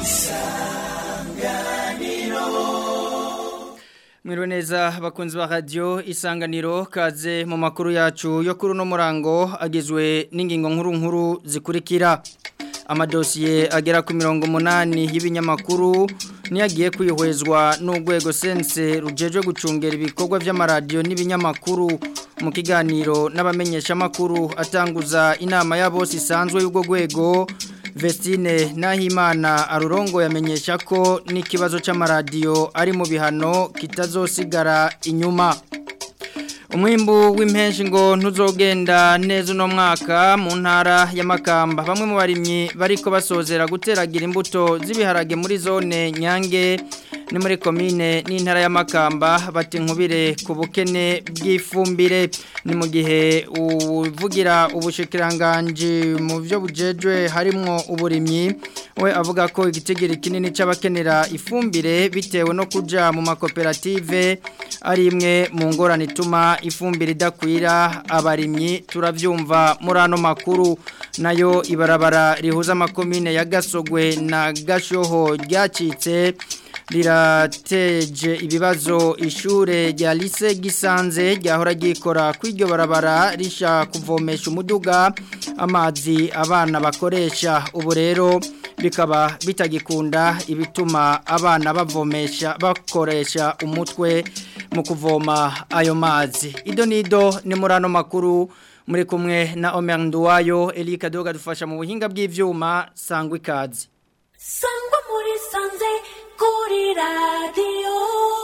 Mwiriwe neza bakunzi ba radio isanganiro kaze mu makuru yacu yo kuri no murango agizwe n'ingingo nkuru nkuru zikurikira amadosiye agera ku mirongo munani y'ibinyamakuru niyagiye kwihwezwa n'urwego sense rujeje gucungera ibikorwa by'amaradiyo n'ibinyamakuru mu kiganiro n'abamenyesha makuru atanguza inama ya bose isanzwe y'ubwo rwego Vestine Nahimana arurongo yamenyesha ko n'ikibazo c'amaradiyo ari mu bihano kitazosigara inyuma umwimbu w'impenshi ngo ntuzogenda neza uno mwaka mu ntara y'amakamba bamwe mu barimyi bariko basozera guteragira imbuto z'ibiharage muri zone nyange ni muri komine n'intara y'amakamba bati nkubire ku bukene bw'ifumbire ni mu gihe uvugira ubushikiranganje mu byo bujejwe harimwo uburimyi we avuga ko igitigiri kinini c'abakenera ifumbire bitewe no kuja mu makoperative ari imwe mu ngorane ituma ifumbire idakwira abarimyi turabyumva muri ano makuru nayo ibarabara rihuza amakomine ya gasogwe na gashoho ryacitse rirateje ibibazo ishure rya lise gisanze ryahora ryikora kw'iryo barabara risha kuvomesha umuduga amazi abana bakoresha ubu rero bikaba bitagikunda ibituma abana bavomesha bakoresha umutwe mu kuvoma ayo mazi ido nido ni muri ano makuru muri kumwe na Omer Nduwayo Elika Doga dufasha mu buhinga bw'ivyuma sangwa ikazi sangwa muri sanze kuri radio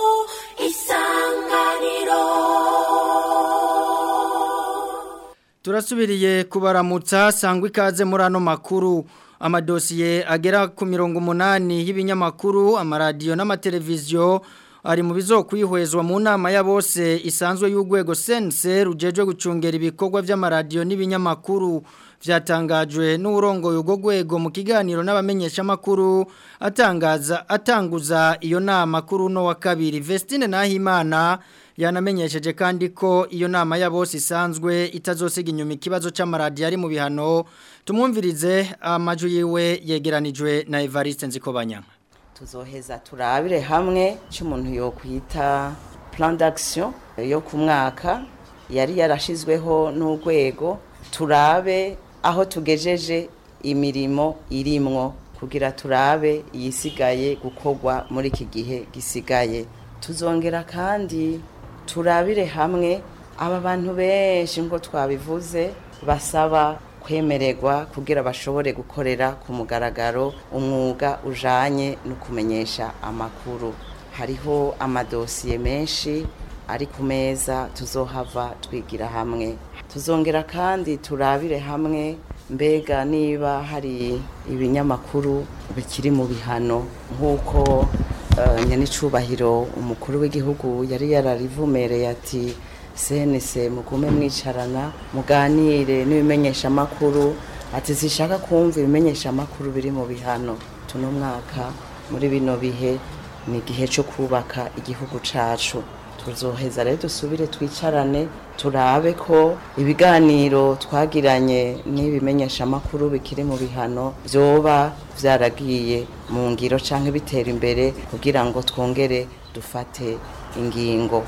isanganiro turasubiriye kubaramutsa sangwa ikaze muri ano makuru amadosiye agera ku mirongo umunani y'ibinyamakuru amaradiyo n'amateleviziyo ari mu bizokwihwezwa mu nama ya bose isanzwe y'urwego sense rujeje gucungera ibikorwa by'amaradiyo n'ibinyamakuru vyatangajwe n'urongoye urwo rwego mu kiganiro n'abamenyesha makuru atangaza atanguza iyo nama kuri no wa kabiri Vestine Nahimana yanamenyesheje kandi ko iyo nama ya bose isanzwe itazosiga inyuma ikibazo c'amaradiyo ari mu bihano tumwumvirize amaju yiwe yegeranijwe na Evariste Nzikobanya tuzoheza turabire hamwe cy'umuntu yo kwita plan d'action yo ku mwaka yari yarashizweho n'urwego turabe aho tugejeje imirimo irimwo kugira turabe yisigaye gukorwa muri iki gihe gisigaye tuzongera kandi turabire hamwe aba bantu benshi ngo twabivuze basaba kwemererwa kugira bashobore gukorera ku mugaragaro umwuga ujanye no kumenyesha amakuru hariho amadosiye menshi ari ku meza tuzohava twigira hamwe tuzongera kandi turabire hamwe mbega niba hari ibinyamakuru bikiri mu bihano nk'uko nyanicubahiro umukuru w'igihugu yari yararivumereye ati senese mugume mwicarana muganire n'ibimenyeshamakuru ati zishaka kumva ibimenyeshamakuru biri mu bihano tuno mwaka muri bino bihe ni igihe cyo kubaka igihugu cacu tuzoheza rero dusubire twicarane turabe ko ibiganiro twagiranye n'ibimenyeshamakuru bikiri mu bihano byoba byaragiye mu ngiro cyangwa bitera imbere kugira ngo twongere dufate ingingo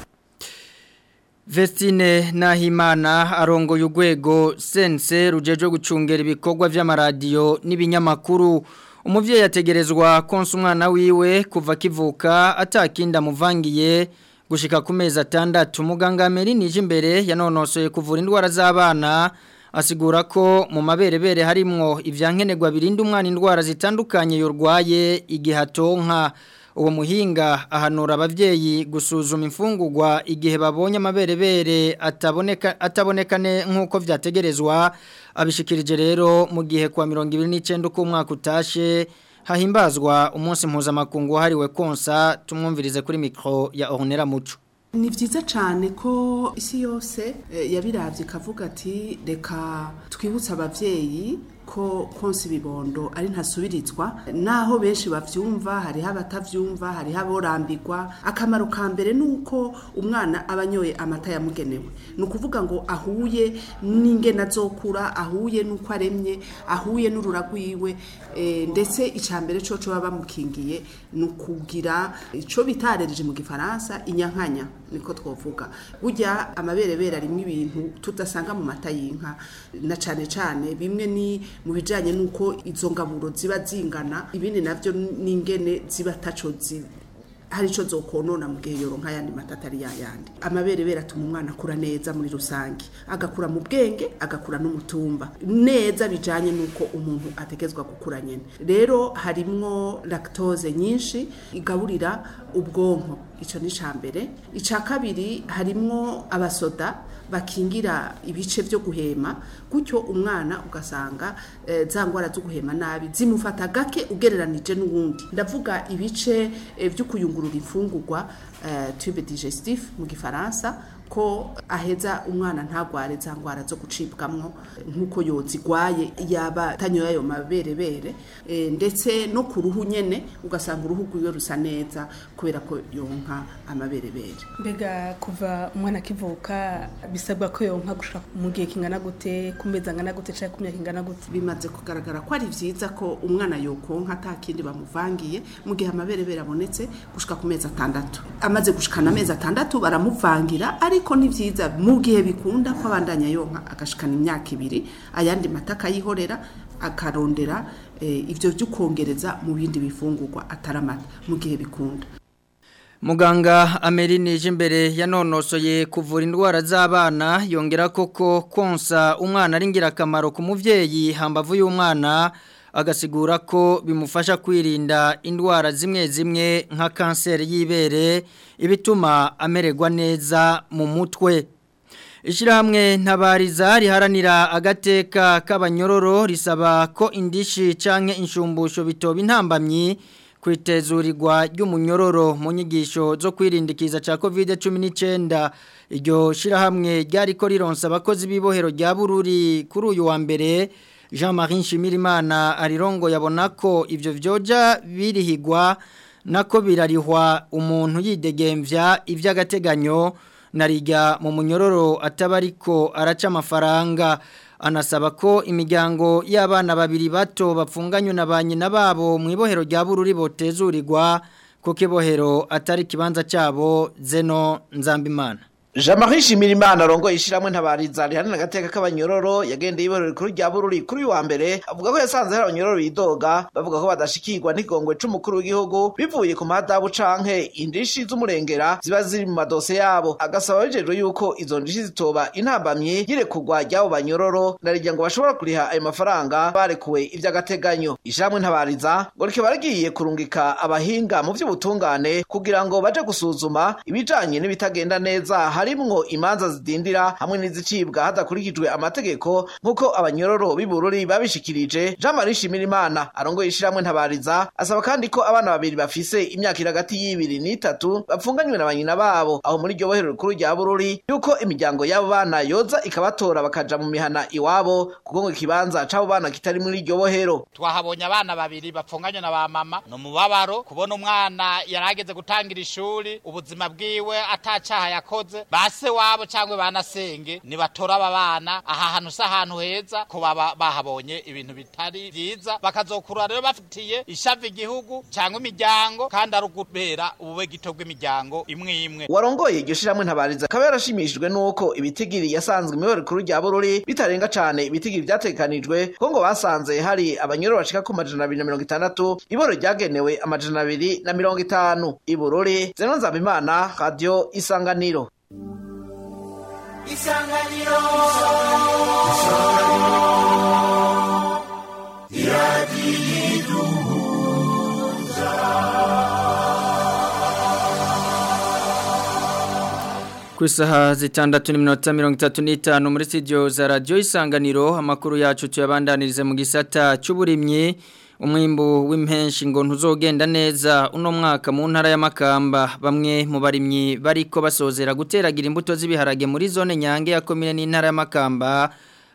Vestine Nahimana arongoye urwego sense rujeje gucungera ibikorwa by'amaradiyo n'ibinyamakuru umuvyeyi yategerezwa konsa umwana wiwe kuva kivuka atakinda muvangiye gushika ku mezi atandatu muganga Merinije imbere yanonosoye kuvura indwara z'abana asigura ko mu maberebere harimwo ivyankenerwa birinda umwana indwara zitandukanye yorwaye igihe atonka uwo muhinga ahanura abavyeyi gusuzuma imfungurwa igihe babonye amaberebere ataboneka atabonekane nkuko vyategerezwa abishikirije rero mu gihe kwa 29 uko umwaka utashe hahimbazwa umunsi mpuzamakungu hariwe konsa tumwumvirize kuri mikro ya Ornera Muco ni byiza cyane ko isi yose yabiravye ikavuga ati reka twibutse abavyeyi ko konsa ibibondo ari ntasubirizwa naho benshi bavyumva hariho abatavyumva hariho aborambirwa akamaro ka mbere ni uko umwana aba anyoye amata yamugenewe ni ukuvuga ngo ahuye n'ingene azokura ahuye n'uko aremye ahuye n'urura rwiwe eh, ndetse icya mbere cyo baba bamukingiye ni ukugira icyo bitarereje mu gifaransa inyankanya niko twavuga burya amaberebere arimo ibintu tudasanga mu mata y'inka na cyane cyane bimwe ni mu bijyanye n'uko izo ngaburo ziba zingana ibindi nabyo n'ingene ziba taco zi hari icyo zokonona mu gihe yoronka ayandi mata atari yayandi amaberebere atuma umwana akura neza muri rusange agakura mu bwenge agakura n'umutumba neza bijyanye n'uko umuntu ategezwa gukura nyine rero harimwo lactose nyinshi igaburira ubwonko icyo ni icya mbere icya kabiri harimwo abasoda bakingira ibice byo guhema gutyo umwana ugasanga eh, za ndwara zo guhema nabi zimufata gake ugereranije n'uwundi ndavuga ibice eh, byo kuyungurura imfungurwa eh, tube digestif mu gifaransa ko aheza umwana ntagware za ndwara zo gucibwamwo nk'uko yozigwaye yaba tanyoye ayo maberebere e, ndetse no ku ruhu nyene ugasanga uruhu rwiwe rusa neza kubera ko yonka amaberebere mbega kuva umwana akivuka bisabwa ko yonka gushaka mu gihe kingana gute ku mezi angana gute cyangwa ku myaka ingana gute bimaze kugaragara ko ari vyiza ko umwana yokonka ata kindi bamuvangiye mu gihe amaberebere abonetse gushika ku mezi atandatu amaze gushikana amezi atandatu baramuvangira ariko ni vyiza mu gihe bikunda ko abandanya yonka agashikana imyaka ibiri ayandi mata akayihorera akarondera eh, ivyo vyo kongereza mu bindi bifungurwa atari amata mu gihe bikunda Muganga Amerine Jimbere yanonosoye kuvura indwara z'abana yongera koko konsa umwana ari ngirakamaro ku muvyeyi hambavu y'umwana agasigura ko bimufasha kwirinda indwara zimwe zimwe nka kanseri y'ibere ibituma amererwa neza mu mutwe Ishirahamwe ntabariza riharanira agateka k'abanyororo risaba ko indishi canke inshumbusho bitoba intambamyi kwitezurirwa ry'umunyororo mu nyigisho zo kwirindikiza ca COVID-19 iryo shirahamwe ryariko rironsa abakozi b'ibohero rya Bururi kuri uyu wa mbere Jean-Marie Nshimirimana arirongo yabona ko ivyo vyoja birihigwa nako birarihwa umuntu yidegemvya ivy'agateganyo narijya mu munyororo atabariko araca amafaranga anasaba ko imiryango y'abana babiri bato bapfunganywe na ba nyina babo mu ibohero rya bururi botezurirwa kuko ibohero atari ikibanza cyabo zeno nzambimana Jean-Marie Shimirimana rongo ishiramwe ntabariza rihanana gateka k'abanyororo yagendeye iborero kuri rya bururi kuri wa mbere avuga ko yasanze hari abanyororo bidoga bavuga ko badashikirwa n'igongwe c'umukuru w'igihugu bivuye ku madabu canke indishi z'umurengera ziba ziri mu madose yabo agasaba bijejwe yuko izo ndishi zitoba intambamye yirekugwa ry'abo banyororo narirya ngo bashobora kuriha ayo mafaranga barekuwe ivy'agateganyo ishiramwe ntabariza ngo rikaba rigiye kurungika abahinga mu vy'ubutungane kugira ngo baje gusuzuma ibijanye n'ibitagenda neza harimwo imanza zidindira hamwe n'izicibwa hadakurikijwe amategeko nk'uko abanyororo b'ibururi babishikirije Jean Marie Shimirimana arongoye ishiramwe ntabariza asaba kandi ko abana babiri bafise imyaka iri hagati y'ibiri n'itatu bapfunganywe na banyina babo aho muri iryo bohero rikuru rya bururi yuko imiryango y'abo bana yoza ikabatora bakaja mu mihana iwabo kuko ngo ikibanza c'abo bana kitari muri iryo bohero twahabonye abana babiri bapfunganywe na ba mama ni umubabaro kubona umwana yarageze gutangira ishuri ubuzima bwiwe atacaha yakoze base wabo cyangwa banasenge nibatora aba bana aha hantu si ahantu heza ko baba bahabonye ibintu bitari byiza bakazokura rero bafitiye ishavu igihugu cyangwa imiryango kandi ari ukubera ubube gito bw'imiryango imwe imwe warongoye iryo shiramwe ntabariza akaba yarashimishijwe n'uko ibitigiri yasanzwe imibare kuru rya bururi bitarenga cane ibitigiri vyategekanijwe ko ngo basanze hari abanyororo bashika ku majana abiri na mirongo itandatu iboro ryagenewe amajana abiri na mirongo itanu ibururi zeno nzabimana radio isanganiro isanganiro ku isaha zitandatu n'iminota mirongo itatu n'itanu muri studio za radiyo isanganiro amakuru yacu tuyabandanirize mu gisata cy'uburimyi umwimbu w'impenshi ngo ntuzogenda neza uno mwaka mu ntara y'amakamba bamwe mu barimyi bariko basozera guteragira imbuto z'ibiharage muri zone nyange ya komine n'intara y'amakamba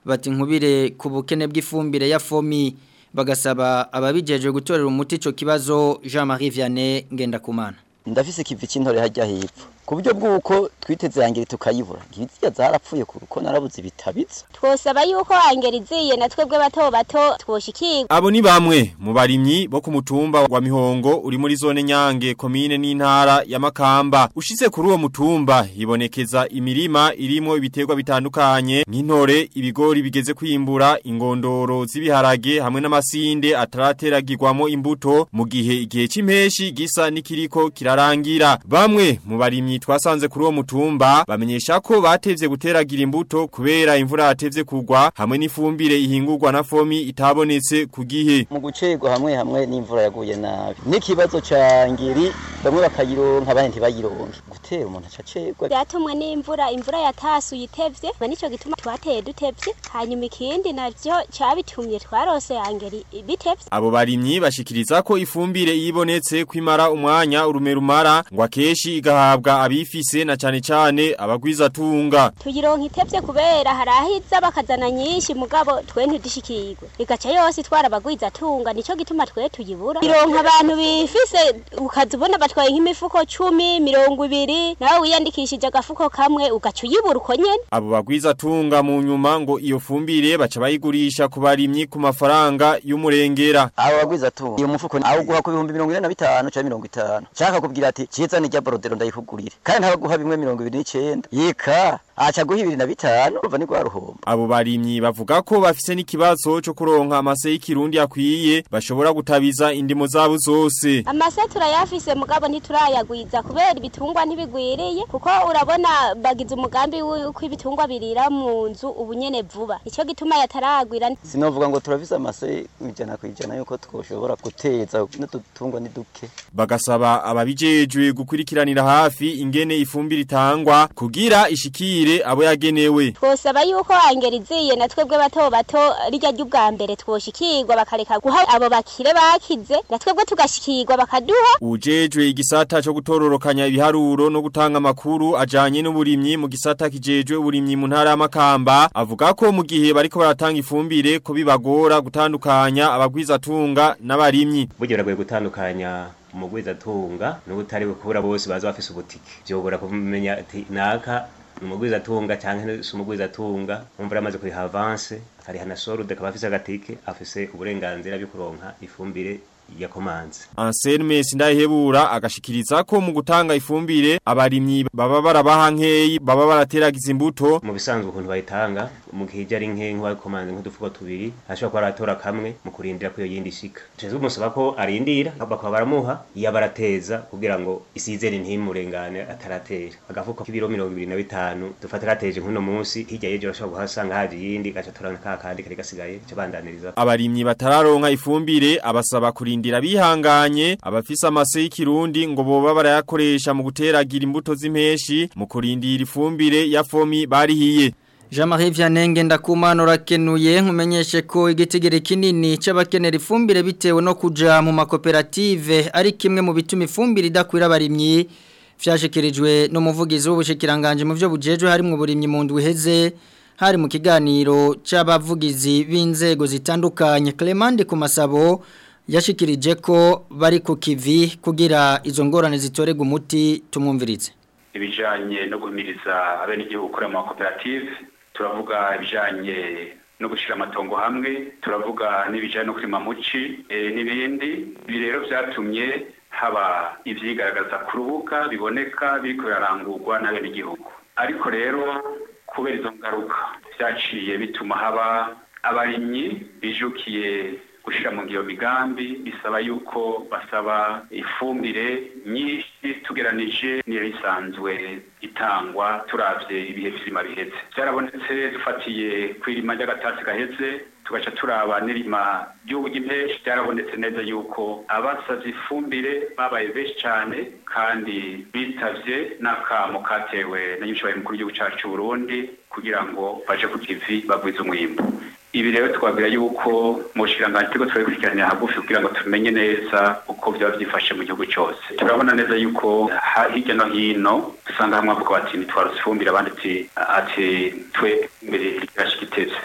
bati nkubire ku bukene bw'ifumbire ya fomi bagasaba ababijeje gutorera umuti ico kibazo Jean-Marie Vianney Ngendakumana ndafise ikivi c'intore hajya hepfo ku buryo bw'uko twiteze yangiri tukayibura ngibiziya zarapfuye kuko narabuze bitabitse twosaba yuko angera iziye na twebwe bato bato twoshikirwa Abo ni bamwe mu barimyi bo ku mutumba wa Mihongo uri muri zone Nyange komine n'intara ya Makamba ushitse kuri uwo mutumba hibonekeza imirima irimo ibiterwa bitandukanye nk'intore ibigori bigeze kwimbura ingondoro z'ibiharage hamwe n'amasinde atarateragirwamo imbuto mu gihe igihe c'impeshi gisa nikiriko kirarangira bamwe mu barimyi twasanze kuri uwo mutumba bamenyesha ko batevye guteragira imbuto kubera imvura yatevye kugwa hamwe n'ifumbire ihingurwa na fomi itabonetse ku gihe mu gucerwa hamwe hamwe n'imvura yaguye nabi n'ikibazo ca ngiri bamwe bakayironka abandi ntibayironke gutera umuntu acacerwa byatumwe n'imvura imvura yatasuye itevye ngo nico gituma twateye dutevye hanyuma ikindi navyo cabitumye twarose angeri bitevye Abo barimyi bashikiriza ko ifumbire ibonetse kwimara umwanya urume rumara ngo akeshi igahabwa abifise na cane cane abagwiza tunga. tuyironka itevye kubera harahiza bakazana nyinshi mugabo twe ntidishikirwe igaca yose itwara abagwiza tunga nico gituma twe tuyibura ironka abantu bifise ukazibona batwaye nk'imifuko cumi mirongo ibiri nawe wiyandikishije agafuko kamwe ugaca uyibura uko nyene Abo bagwiza tunga mu nyuma ngo iyo fumbire baca bayigurisha ku barimyi ku mafaranga y'umurengera. abo bagwiza tu iyo mufuko awuguha ku bihumbi mirongo ine na bitanu canke mirongo itanu nshaka kubwira ati ciza ni rya borodero ndayikugurire kandi ntabaguha bimwe mirongo ibiri n'icenda yika aca guha ibiri na bitanu urumva ni rwa ruhombo Abo barimyi bavuga ko bafise n'ikibazo cyo kuronka amase y'ikirundi akwiye bashobora gutabiza indimo zabo zose. amase turayafise mugabo ntiturayagwiza kubera ibitungwa ntibigwiriye kuko urabona bagize umugambi w'uko ibitungwa birira mu nzu ubu nyene vuba nico gituma yataragwira sinovuga ngo turafise amase ijana ku ijana yuko twoshobora guteza n'udutungwa ni duke Bagasaba ababijejwe gukurikiranira hafi ingene ifumbire itangwa kugira ishikire abo yagenewe. twosaba yuko angera iziye na twebwe bato bato rirya ry'ubwa mbere twoshikirwa bakareka guha abo bakire bakize na twebwe tugashikirwa bakaduha Ujejwe igisata cyo gutororokanya ibiharuro no gutanga amakuru ajanye n'uburimyi mu gisata kijejwe uburimyi mu ntara y'amakamba avuga ko mu gihe bariko baratanga ifumbire ko bibagora gutandukanya abagwiza tunga n'abarimyi. burya biragoye gutandukanya umugwizatunga n'ubutari bukubura bose baza bafise ubutike vyobora kumenya ati naka ni umugwizatunga canke si umugwizatunga umva yamaze kuriha avance akariha na sorude akaba afise agatike afise uburenganzira byo kuronka ifumbire ya komanze Anselme Sindayihebura agashikiriza ko mu gutanga ifumbire abarimyi baba barabaha nkeyi baba barateragiza imbuto mu bisanzwe ukuntu bayitanga mu gihe ijya ari nke nk'uwakomanze nk'udufuko tubiri ashobora kuba aratora kamwe mu kurindira ko iyo yindi ishika tuzi umusaba ko arindira bakaba baramuha iyo barateza kugira ngo isizere ntimurengane ataratera agafuko k'ibiro mirongo ibiri na bitanu dufata arateje nk'uno munsi hirya y'ejo urashobora kuhasanga haje iyindi gaca atora ka kandi kari gasigaye cyo bandaniriza abarimyi batararonka ifumbire abasaba kurindira bihanganye abafise amase y'ikirundi ngo boba barayakoresha mu guteragira imbuto z'impeshi mu kurindira ifumbire ya fomi barihiye Jean-Marie Vianney ndakumana urakenuye nkumenyeshe ko igitigiri kinini c'abakenera ifumbire bitewe no kuja mu makoperative ari kimwe mu bituma ifumbire idakwira abarimyi vyashikirijwe n'umuvugizi w'ubushikiranganje mu byo bujejwe harimo uburimyi mu ndwi heze hari mu kiganiro c'abavugizi b'inzego zitandukanye Clement ku masabo yashikirije ko bari ku kivi kugira izo ngorane zitorega umuti tumwumvirize ibijanye no guhimiriza abenegihugu gukora mu makoperative turavuga ibijanye no gushyira amatongo hamwe turavuga n'ibijyanye no kurima muci n'ibindi ibi rero byatumye haba ibyigaragaza ku rubuga biboneka biri birarangurwa n'abenegihugu ariko rero kubera izo ngaruka byaciye bituma haba abarimyi bijukiye gushyira mu ngiyo migambi bisaba yuko basaba ifumbire nyinshi tugeranije niyo isanzwe itangwa turavye ibihe vy'irima biheze byarabonetse dufatiye ku irima ry'agatasi gaheze tugaca turaba n'irima ry'ubu ry'impeshi byarabonetse neza yuko abasavye ifumbire babaye benshi cane kandi bitavye n'akamo katewe na nyinshi mukuru w'igihugu cacu c'uburundi kugira ngo baje ku kivi bagwize umwimbu ibi rero twabwira yuko mu bushikiranganji turiko turabikurikiranira hagufi kugira ngo tumenye neza uko byaba byifashe mu gihugu cyose turabona neza yuko hirya no hino dusanga hamwe avuga bati ntitwarose ifumbire abandi ati ati twe imbere irashika iteze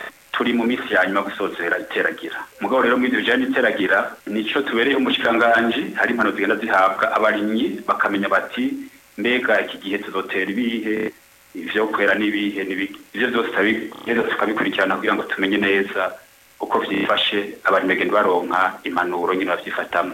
turi mu minsi ya nyuma gusozera iteragira mugabo rero muri ibyo bijyanye n'iteragira nico tubereye umushikiranganji hari impano zigenda zihabwa abarimyi bakamenya bati mbega iki gihe tuzotera ibihe ivyo kwera n'ibihe n'ibihe ivyo vyose tukabi- tukabikurikirana kugira ngo tumenye neza uko vyifashe abarimyi bagenda baronka impanuro nyine bavyifatamwo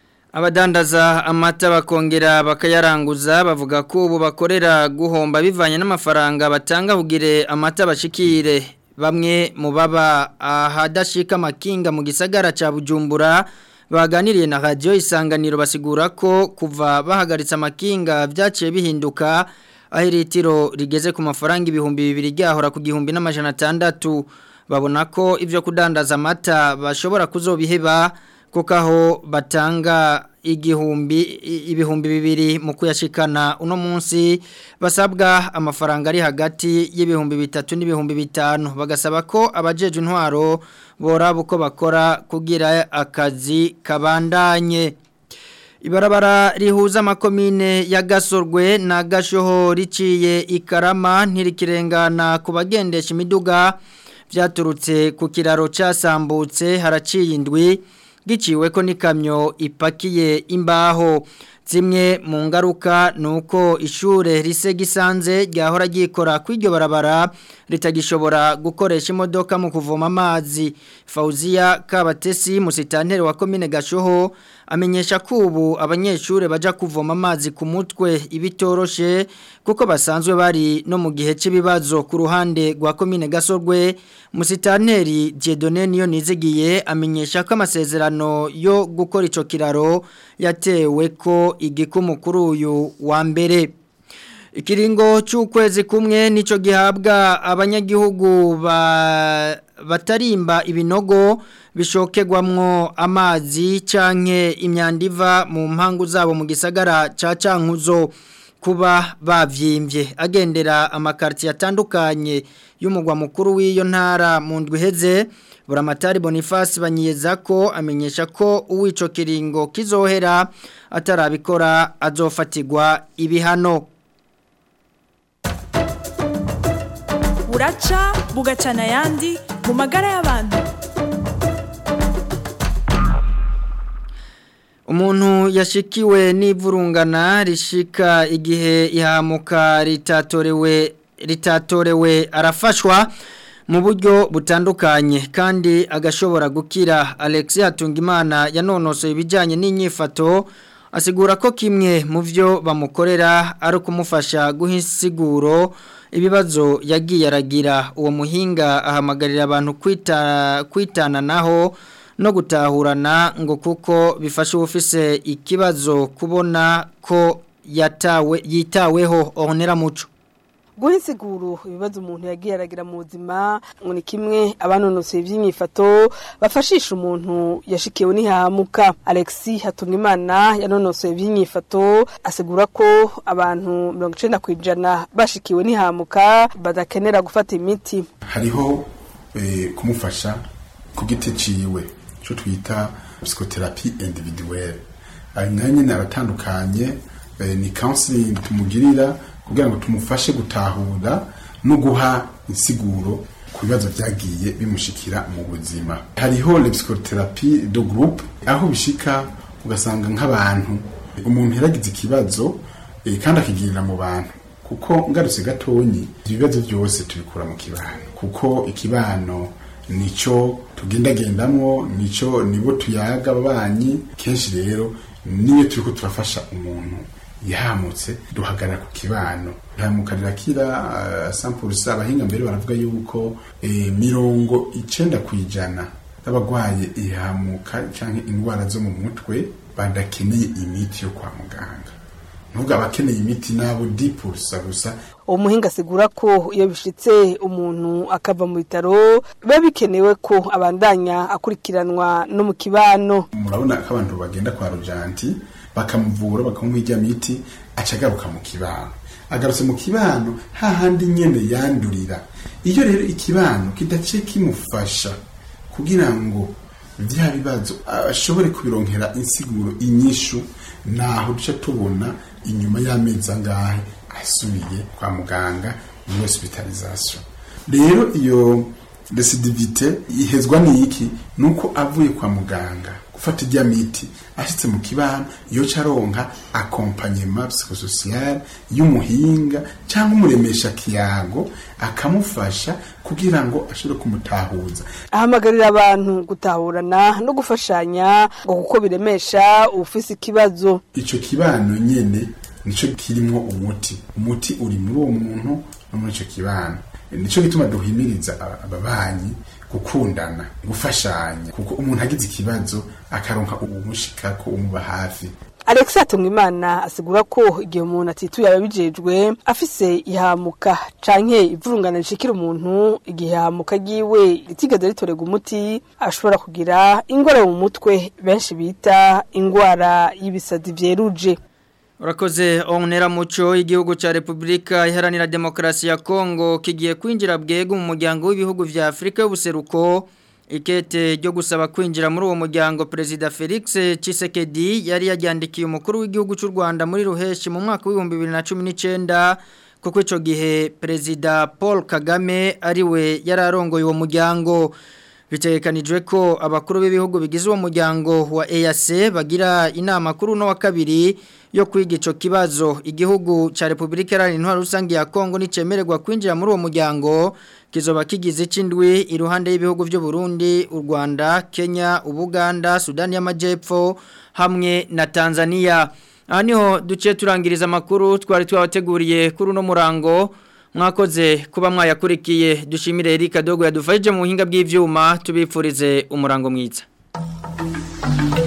Abadandaza amata bakongera bakayaranguza bavuga ko ubu bakorera guhomba bivanye n'amafaranga batanga kugire amata bashikire bamwe mu baba ahadashika amakinga mu gisagara ca Bujumbura baganiriye na radio isanganiro basigura ko kuva bahagaritse amakinga vyaciye bihinduka aho iritiro rigeze ku mafaranga ibihumbi bibiri ryahora ku gihumbi n'amajana atandatu babona ko ivyo kudandaza amata bashobora kuzobiheba kuko aho batanga igihumbi i- ibihumbi bibiri mu kuyashikana uno munsi basabwa amafaranga ari hagati y'ibihumbi bitatu n'ibihumbi bitanu bagasaba ko abajeje intwaro boraba uko bakora kugira akazi kabandanye Ibarabara rihuza amakomine ya Gasorwe na Gashoho riciye ikarama ntirikirengana ku bagendesha imiduga vyaturutse ku kiraro casambutse haraciye indwi giciwe ko n'ikamyo ipakiye imbaho zimwe mu ngaruka nuko ishure rise gisanze ryahora ryikora kw'iryo barabara ritagishobora gukoresha imodoka mu kuvoma amazi Fauzia Kabatesi musitanteri wa komine Gashoho amenyesha ko ubu abanyeshure baja kuvoma amazi ku mutwe ibitoroshe kuko basanzwe bari no mu gihe cy'ibibazo ku ruhande rwa komine Gasorwe musitanteri Dieudonne niyo nizigiye amenyesha ko amasezerano yo gukora ico kiraro yatewe ko igikumu kuri uyu wa mbere Ikiringo c'ukwezi kumwe nico gihabwa abanyagihugu ba batarimba ibinogo bishokegwamwo amazi canke imyanda iva mu mpangu zabo mu gisagara ca Cankuzo kuba bavyimbye agendera amakarti atandukanye y'umugwa mukuru w'iyo ntara mu ndwi heze Buramatari Boniface banyiyeza ko amenyesha ko uwico kiringo kizohera atarabikora azofatirwa ibihano buraca bugacana ayandi mu magara y'abantu Umuntu yashikiwe n'ivurungana rishika igihe ihamuka ritatorewe ritatorewe arafashwa mu buryo butandukanye kandi agashobora gukira Alexis Hatungimana yanonosoye ibijyanye n'inyifato asigura ko kimwe mu byo bamukorera ari ukumufasha guha insiguro ibibazo yagiye aragira uwo muhinga ahamagarira abantu kwita kwitana naho no gutahurana ngo kuko bifasha ufise ikibazo kubona ko yatawe yitaweho onera muco guha insiguro ibibazo umuntu yagiye aragira mu buzima ngo ni kimwe abanonosoye iby'imyifato bafashisha umuntu yashikiwe n'ihahamuka alexi hatungimana yanonosoye iby'imyifato asigura ko abantu mirongo icyenda ku ijana bashikiwe n'ihahamuka badakenera gufata imiti hariho eh, kumufasha ku giti ciwe cyo twita psychotherapie individuelle ayo nayo nyine aratandukanye eh, ni counseling tumugirira kugira ngo tumufashe gutahura no guha insiguro ku bibazo byagiye bimushikira mu buzima hariho le psychotherapie de groupe aho bishika ugasanga nk'abantu umuntu yaragize ikibazo eh, kandi akigirira mu bantu kuko ngarutse gatonyi ibibazo byose tubikura mu kibano kuko ikibano nico tugendagendamwo nico nibo tuyaga ababanyi kenshi rero niyo turiko turafasha umuntu yahamutse duhagarara ku kibano ihamuka rirakira uh, sampulsa abahinga mbere baravuga yuko eh, mirongo icenda ku ijana y'abagwaye ihamuka canke indwara zo mu mutwe badakeneye imiti yo kwa muganga nubwo abakeneye imiti nabo dipulsa gusa uwo muhinga asigura ko iyo bishitse umuntu akava mu bitaro biba bikenewe ko abandanya akurikiranwa no mu kibano murabona ko abantu bagenda kwa rojanti bakamuvura bakamuha ijya miti aca agaruka mu kibano agarutse mu kibano hahandi nyene yandurira iyo rero ikibano kidaciye kimufasha kugira ngo vya bibazo ashobore kubironkera insiguro inyishu naho duca tubona inyuma y'amezi angahe asubiye kwa muganga muri hospitalisation rero iyo recidivite ihezwa n'iki nuko avuye kwa muganga gufata ijya miti ashitse mu kibano iyo caronka accompagnement psychosocial y'umuhinga cyangwa umuremesha kiyago akamufasha kugira ngo ashobore kumutahuza ahamagarira abantu gutahurana no gufashanya ngo kuko biremesha ufise ikibazo ico kibano nyene nico kirimo umuti umuti uri muri uwo muntu no muri ico kibano nico gituma duhimiriza aba- ababanyi gukundana gufashanya kuko umuntu agize ikibazo akaronka umushikako umuba hafi Alex Atungimana asigura ko igihe umuntu atituye ababijejwe afise ihamuka canke ivurungana rishikira umuntu igihe ihamuka giwe ritigeze ritorega umuti ashobora kugira ingwara mu mutwe benshi bita ingwara y'ibisazi vyeruje Urakoze onera muco igihugu ca Republika iharanira demokrasi ya Kongo kigiye kwinjira bwego mu muryango w'ibihugu vya Afrika y'ubuseruko ikete ryo gusaba kwinjira muri uwo muryango Perezida Felix Tshisekedi yari yajyandikiye umukuru w'igihugu cy'u Rwanda muri Ruheshi mu mwaka w'ibihumbi 2019 kuko ico gihe Perezida Paul Kagame ariwe yararongoye uwo muryango bitegekanijwe ko abakuru b'ibihugu bigize uwo muryango wa EAC bagira inama kuri uno wa kabiri yo kwiga ico kibazo igihugu ca Republika Iharanira Intwaro Rusange ya Kongo nicemererwa kwinjira muri uwo muryango kizoba kigize icindwi iruhande y'ibihugu vy'u Burundi, u Rwanda, Kenya, Ubuganda, Sudani y'Amajepfo hamwe na Tanzania. Aha niho duciye turangiriza amakuru twari twabateguriye kuri uno murango mwakoze kuba mwayakurikiye dushimire Erika Dogo yadufashije mu buhinga bw'ivyuma tubipfurize umurango mwiza